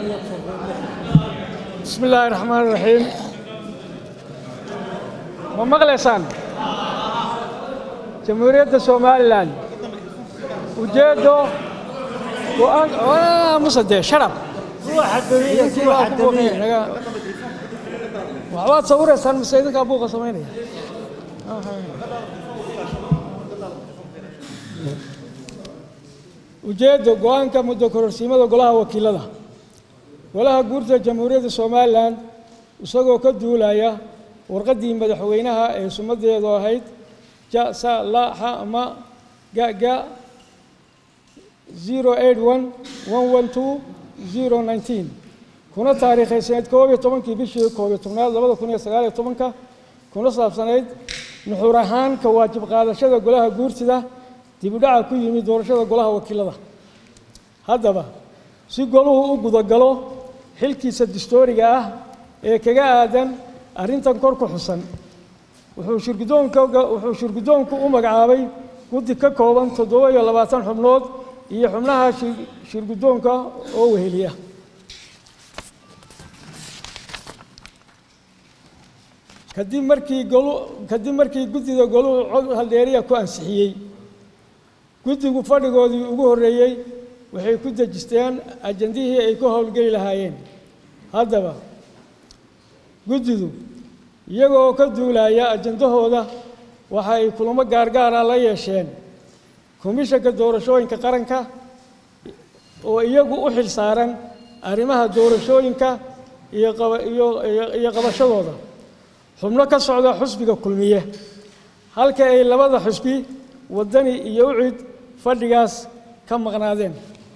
bismi illaahi raxmaan raxiim ma maqlaysaan jamhuuriyadda somalilan ujeeddo go-aan musadee sharab waxbaad sawiraysaan mise idinkaa buuqa samaynaya ujeeddo go-aanka muddo kororsiimada golaha wakiilada golaha guurta jamhuuriyadda somalilan isagoo ka duulaya warqaddii madaxweynaha ee sumadeedu ahayd ja sa la xa ma ga ga zero eight one one one two zero nineteen kuna taariikhaysaneyd koob iyo tobankii bishii koob iyo tobnaad labada kun iyo sagaal iyo tobanka kuna saabsanayd nuxur ahaan ka waajib qaadashada golaha guurtida dib u dhaca ku yimid doorashada golaha wakiilada haddaba si goluhu u gudagalo xilkiisa dastooriga ah ee kaga aadan arrintan kor ku xusan wuxuu shirgudoonka wuxuu shirgudoonku u magacaabay guddi ka kooban toddoba iyo labaatan xubnood iyo xubnaha shirgudoonka oo weheliya kadib markii golu kadib markii guddida goluhu cod haldheeriya ku ansixiyey guddigu fadhigoodii ugu horreeyey waxay ku dejisteen ajandihii ay ku howlgeli lahaayeen haddaba guddidu iyagoo ka duulaya ajandahooda waxa ay kulamo gaargaara la yeesheen komishanka doorashooyinka qaranka oo iyagu u xil saaran arrimaha doorashooyinka iyo iyo qabashadooda xubno ka socda xusbiga kulmiye halka ay labada xusbi waddani iyo ucid fadhigaas ka maqnaadeen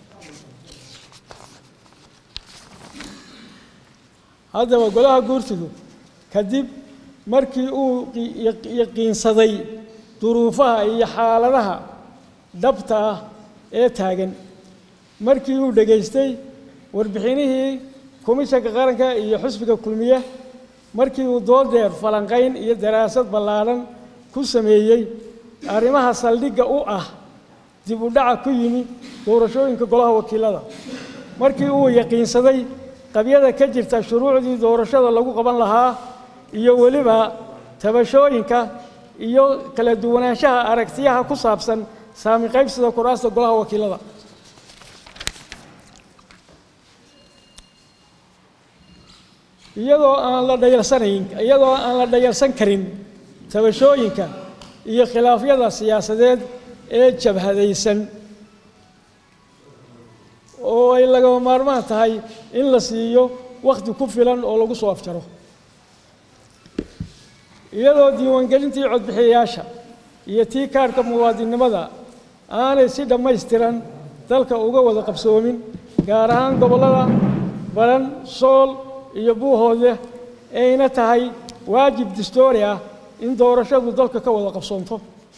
haddaba golaha guurtidu kadib markii uu yaqiinsaday duruufaha iyo xaaladaha dhabta ah ee taagan markii uu dhegaystay warbixinihii komishanka qaranka iyo xusbiga kulmiye markii uu doodeer falanqayn iyo daraasad ballaadhan ku sameeyey arrimaha saldhigga u ah dib u dhaca ku yimi doorashooyinka golaha wakiilada markii uu yaqiinsaday qabyada ka jirta shuruucdii doorashada lagu qaban lahaa iyo weliba tabashooyinka iyo kala duwanaanshaha aragtiyaha ku saabsan saami qaybsida kuraasta golaha wakiilada iyadoo aan la dhayarsanayn iyadoo aan la dhayarsan karin tabashooyinka iyo khilaafyada siyaasadeed ee jabhadaysan oo ay lagama maarmaan tahay in la siiyo wakhti ku filan oo lagu soo afjaro iyadoo diiwaangelintii codbixiyayaasha iyo tii kaarhka muwaadinnimada aanay si dhammaystiran dalka uga wada qabsoomin gaar ahaan gobollada baran sool iyo buuhoodle ayna tahay waajib dastoori ah in doorashadu dalka ka wada qabsoonto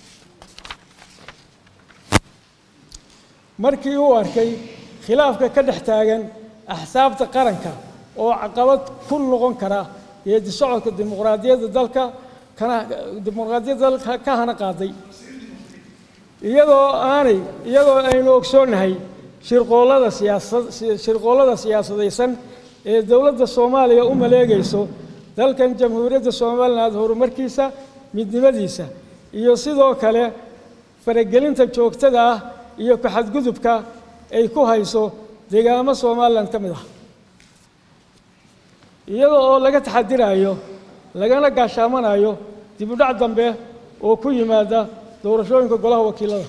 markii uu arkay khilaafka ka dhex taagan axsaabta qaranka oo caqabad ku noqon kara geedi socodka dimuqraadiyadda dalka kana dimuqraadiyadda dalka ka hana qaaday iyadoo aanay iyadoo aynu ogsoonnahay shirqoollada siyaasad shirqoollada siyaasadaysan ee dowladda soomaaliya u maleegayso dalkan jamhuuriyadda somaliland horumarkiisa midnimadiisa iyo sidoo kale faragelinta joogtada ah iyo ku-xadgudubka ay ku hayso deegaamo somalilan ka mid ah iyadoo oo laga taxadirayo lagana gaashaamanayo dib u dhac dambe oo ku yimaada doorashooyinka golaha wakiilada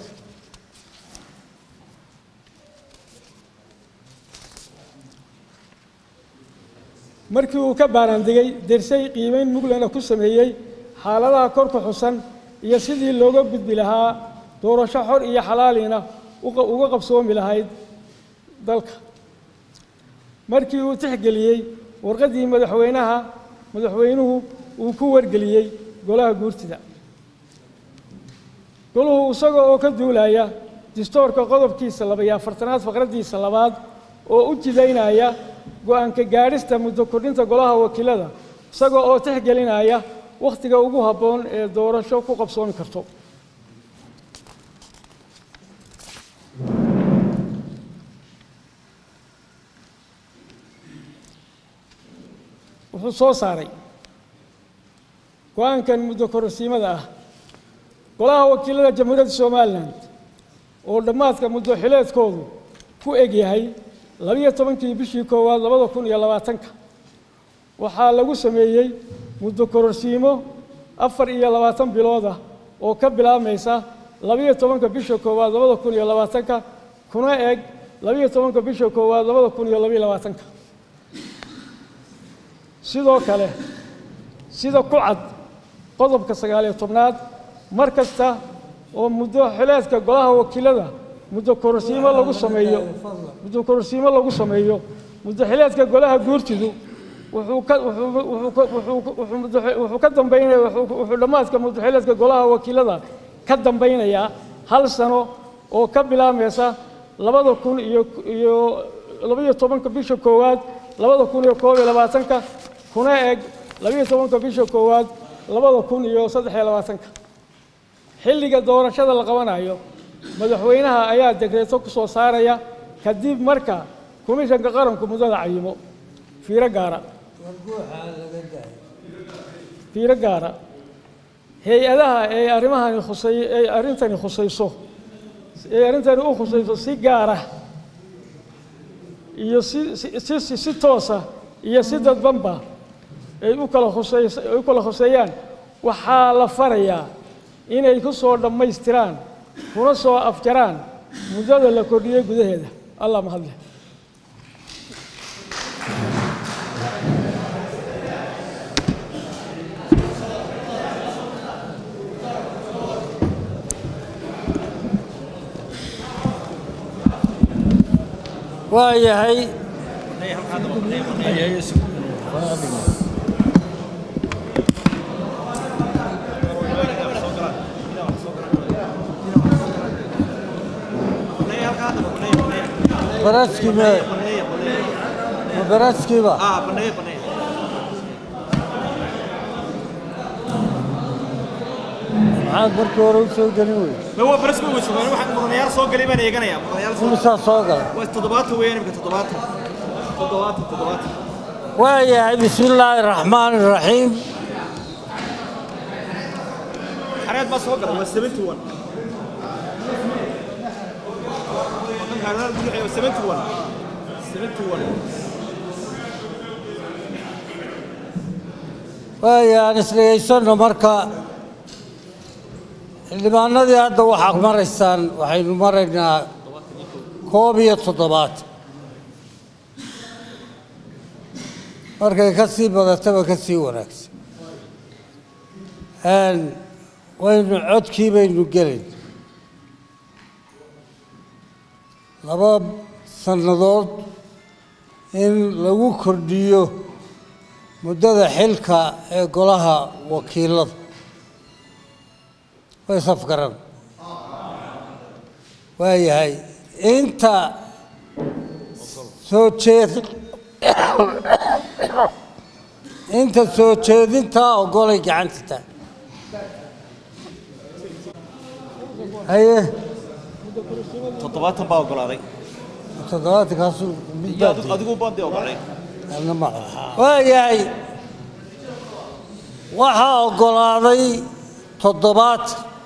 markii uu ka baaraandegay dersay qiimeyn muglana ku sameeyey xaaladaha kor ku xusan iyo sidii looga gudbi lahaa doorasho xor iyo xalaaliina uga qabsoomi lahayd dalka markii uu tixgeliyey warqaddii madaxweynaha madaxweynuhu uu ku wargeliyey golaha guurtida goluhu isagoo oo ka duulaya distoorka qodobkiisa labaiyo afartanaad faqraddiisa labaad oo u jidaynaya go-aanka gaadhista muddo kordhinta golaha wakiilada isagoo oo tixgelinaya wakhtiga ugu habboon ee doorasho ku qabsoomi karto wuxuu soo saaray go-aankan muddo kororsiimada ah golaha wakiilada jamhuuriyadda somalilan oo dhammaadka muddo xileedkoodu ku eg yahay labiyo tobankii bishii koowaad labada kun iyo labaatanka waxaa lagu sameeyey muddo kororsiimo afar iyo labaatan bilood ah oo ka bilaabmaysa labiyo tobanka bisha koowaad labada kun iyo labaatanka kuna eg labiyo tobanka bisha koowaad labada kun iyo labiyo labaatanka sidoo kale sida ku cad qodobka sagaaliyo tobnaad mar kasta oo muddo xileedka golaha wakiilada muddo kororsiimo lagu sameeyo muddo kororsiimo lagu sameeyo muddo xileedka golaha guurtidu wuxuu ka wuxuu wuxuu wuxuu wuxuu muddo- wuxuu ka dambaynaya wuxuu wuxuu dhammaadka muddo xileedka golaha wakiilada ka dambaynayaa hal sano oo ka bilaabmaysa labada kun iyo iyo labaiyo tobanka bisha koowaad labada kun iyo koob iyo labaatanka kuna eg labaiyo tobanka bisha koowaad labada kun iyo saddex iyo labaatanka xilliga doorashada la qabanayo madaxweynaha ayaa dekreeto ku soo saaraya kadib marka komishanka qaranku muddada cayimo fiiro gaara fiiro gaara hay-adaha ee arrimahani khusay ee arrintani khusayso ee arrintani u khusayso si gaara iyo si si- si si si toosa iyo si dadbanba ay u kala khuseys ay u kala khuseeyaan waxaa la farayaa inay ku soo dhammaystiraan kuna soo afjaraan muddada la kordhiyey gudaheeda allah mahadle waa yahay baraskii me ma baraskiiba maxaad markii hore u soo gelin wey ما هو برسمي وشوفان واحد مغنيار صوق قريبا يغنيا مغنيار صوق imisaa soo galay تضباط وين يمكن تضباط تضباط تضباط waa yahay bismi illaahi araxmaan iraxiim حريات ما صوق هو 71 وكان هذا المدعي 71 71 waaya aan isdhegaysanno marka xildhibaanadii hadda waxaad maraysaan waxaynu maraynaa koob iyo toddobaad markay ka sii badataba ka sii wanaagsan Een, waynu codkii baynu gelin laba sannadood in lagu kordhiyo muddada xilka ee golaha wakiilada way safgaran waayahay inta soo jeed inta soo jeedintaa ogolay gacanta taag haye تضباط باو قلاday toddobaatankaasu mid يا baa diiday. adigu baadi ogolay Anna ma waayahay waxaa oggolaaday toddobaad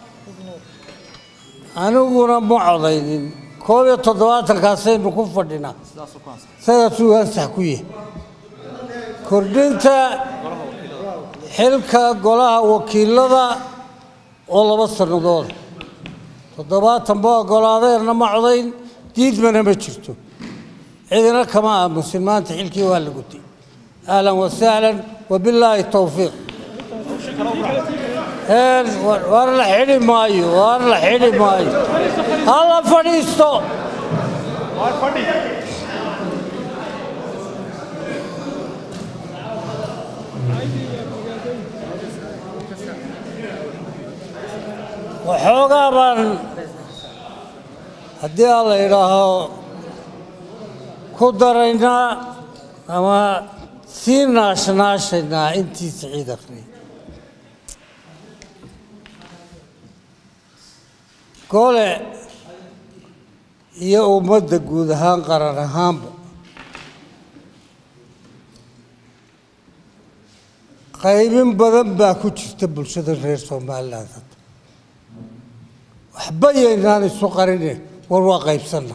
aniguna ma codaynin koob iyo toddobaatankaasaynu ku fadhinaa sidaasuu ansax ku yahay kordhinta xilka golaha wakiilada oo laba sannadood toddobaatan ba oggolaadeenna ma codayn diidmana ma jirto cidina kama aamusin maanta xilkii waa la gutay ahlan wasahlan wabilaahi towfiiq Een, war war la xidhi maayo war la xidhi maayo hala fadhiisto waxoogaa baan haddii aan la idhaaho ku daraynaa ama sii naashnaashaynaa intii siciid akhriyay gole iyo ummadda guud ahaan qaran ahaanba qaybin badan baa ku jirta bulshada reer somaliland hadda waxba yaynaan isu qarine war waa qaybsanna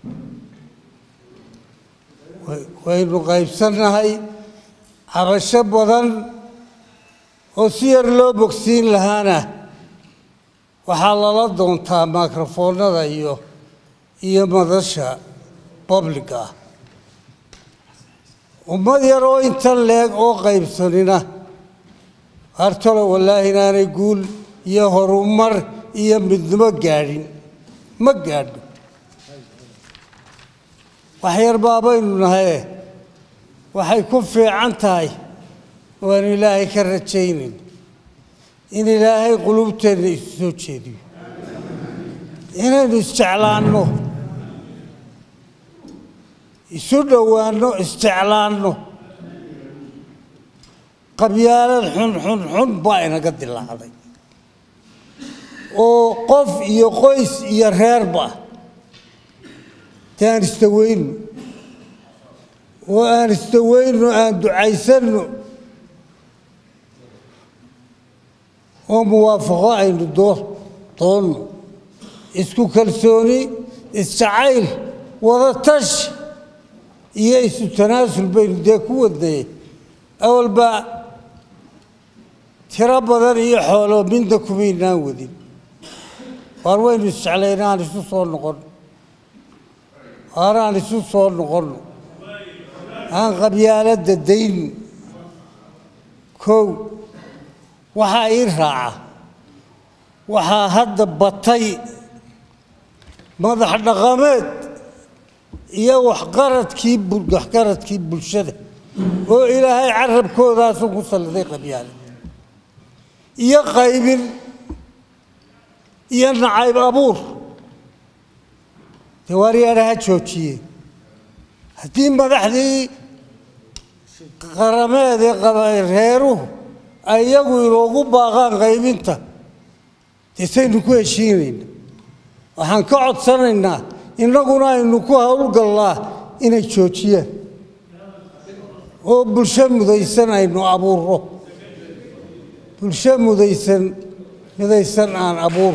Way- waynu qaybsannahay cabasho badan oo si yar loo bogsiin lahaana waxaa lala doontaa mikrofoonada iyo iyo madasha publica ah ummad yar oo inta leeg oo qaybsanina hartalo wallaahi inaanay guul iyo horumar iyo midnimo gaadhin ma gaadho wax yar baabaynu nahaye waxay ku fiican tahay waanu ilaahay ka rajaynayn in ilaahay qulubteenna isu soo jeediyo inaynu isjeclaanno isu dhowaanno isjeclaanno qabyaalad xun xun xun baa inaga dilaacday oo qof iyo qoys iyo reerba dee aan istaweyno oo aan istaweyno aan ducaysanno oo muwaafaqo aynu doo doonno isku kalsooni isjacayl wada tash iyo isu tanaasul baynu dee ku wadnay awalba tiro badan iyo xoolo midna kumaynaan wadin waar waynu isjeclayna aan isu soo noqon waar aan isu soo noqonno aan qabyaaladda dayn kow waxaa ii raaca waxaa hadda batay madax dhaqameed iyo waxqaradkii bul- waxqaradkii bulshada oo ilaahay carabkoodaasu ku salliday qabyaale iyo qaybin iyo nacayb abuur dee waaryaadha ha joojiyeen haddii madaxdii qarameed ee qaba- reeruhu ay iyagu inoogu baaqaan qaybinta dee saynu ku heshiinayna waxaan ka codsanaynaa innaguna aynu ku howlgallaa inay joojiyaan oo bulsho mudaysan aynu abuurro bulsho mudaysan midaysan aan abuur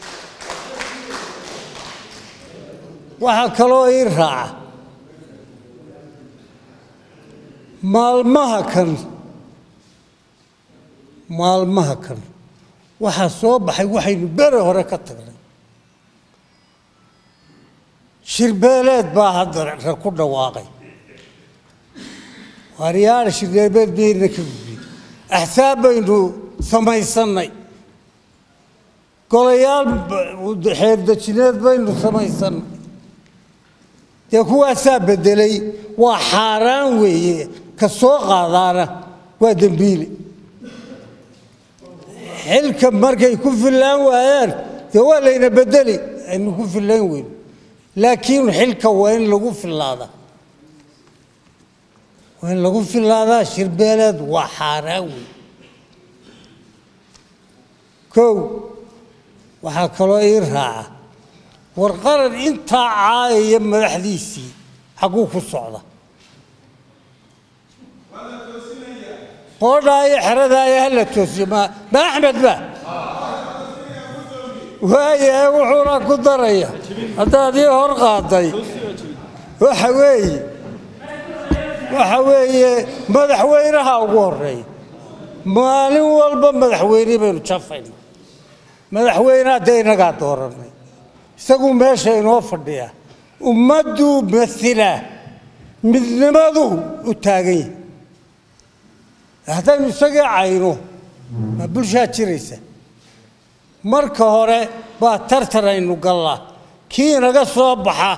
waxaa kaloo ii raaca maalmaha kan maalmaha kan waxaa soo baxay waxaynu bere hore ka tagnay shirbeeleed baa hadda ra ku dhawaaqay waaryaala shirbeeleed bayna ka gudbin axsaab baynu samaysannay golayaal ba- xeerdejineed baynu samaysannay dee kuwaasaa beddelay waa xaaraan weeye ka soo qaadaana waa dembiile xilka markay ku fillaan waayaan dee waa layna beddeli aynu ku fillaan weyn laakiin xilka waa in lagu filaadaa waa in lagu filaadaa shirbeeleed waa xaaraan weyn kow waxaa kaloo ii raaca war qaran intaa caayaya madaxdiisii xagguu ku socda qoodhaa iyo xeradaaya ha la toosiyo ma ma axmed ba waayahay wuxuuna ku daraya haddaad ii hor qaaday waxa weeye waxa weeye madaxweynaha ugu horeeya maalin walba madaxweyne baynu jafayna madaxweynaha dee innagaa dooranay isagu meesha inoo fadhiya ummadduu masilaa midnimadu u taagan yahay haddaynu isagii cayno ma bulshaa jiraysa marka hore baa tartan aynu gallaa kii inaga soo baxa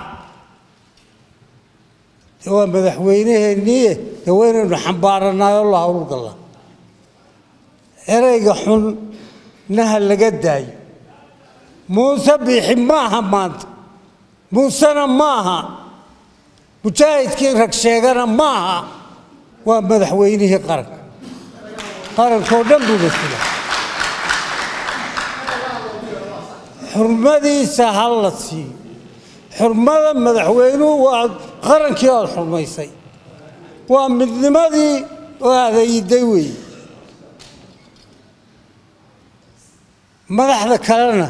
dee waa madaxweynaheennii dee waynaynu xambaaranaay oo la hawl gallaa ereyga xun naha laga daayo muuse biixi ma aha maanta muusena ma aha mujaahidkii rag sheegana ma aha waa madaxweynihii qaranka qarankoo dhan buu masila xurmadiisa ha la siiyo xurmada madaxweynuhu waa qarankii ood xurmaysay waa midnimadii oo adeeyiday weeye madaxda kalena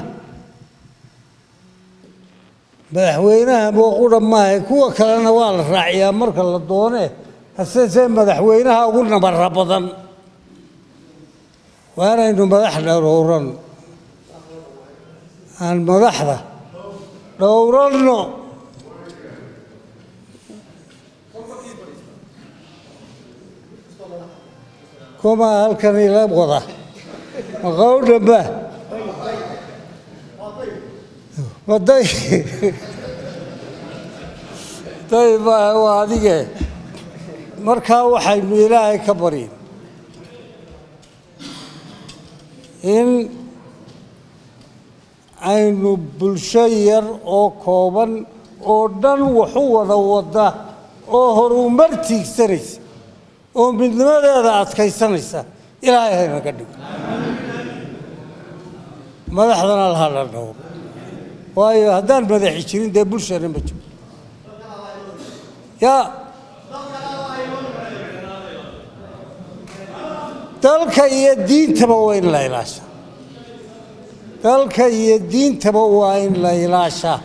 madaxweynaha booqudha maaha kuwa kalena waa la raaciyaa marka la doone hasesee madaxweynaha ugu nabara badan waa inaynu madaxda dhowran aan madaxda dhowranno kuma halkan ila wada maqowdhamba maday day baa waa adige markaa waxaynu ilaahay ka baryin in aynu bulsho yar oo kooban oo dhan waxu wada wada oo horumar tiigsanaysa oo midnimadeeda adkaysanaysa ilaahay haynaga dhigo madaxdana laha la dhowro waayo haddaan madaxi jirin dee bulshana ma jiro yaa dalka iyo diintaba waa in la ilaashaa dalka iyo diintaba waa in la ilaashaa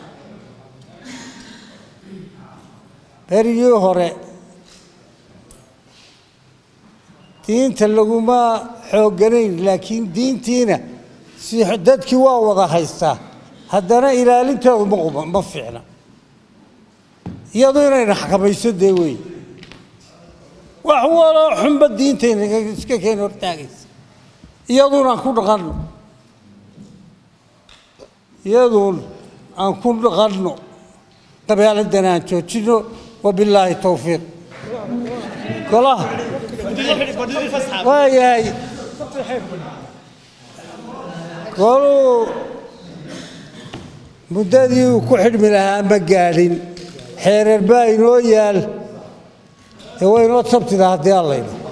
berigii hore diinta laguma xoogganayn laakiin diintiina si dadkii waa wada haystaa haddana ilaalinteedu ma quba ma fiicna iyadu inayna xakamayso dee wey wax waloo xunba diintayna iska keen hortaagaysa iyaduna aan ku dhaqanno iyaduun aan ku dhaqanno qabyaaladana aan joojino wabilaahi towfiiq golaha waayahay goluu muddadii uu ku xidhmi lahaa ma gaadhin xeereer baa inoo yaal dee waa inoo sabtida haddii allayna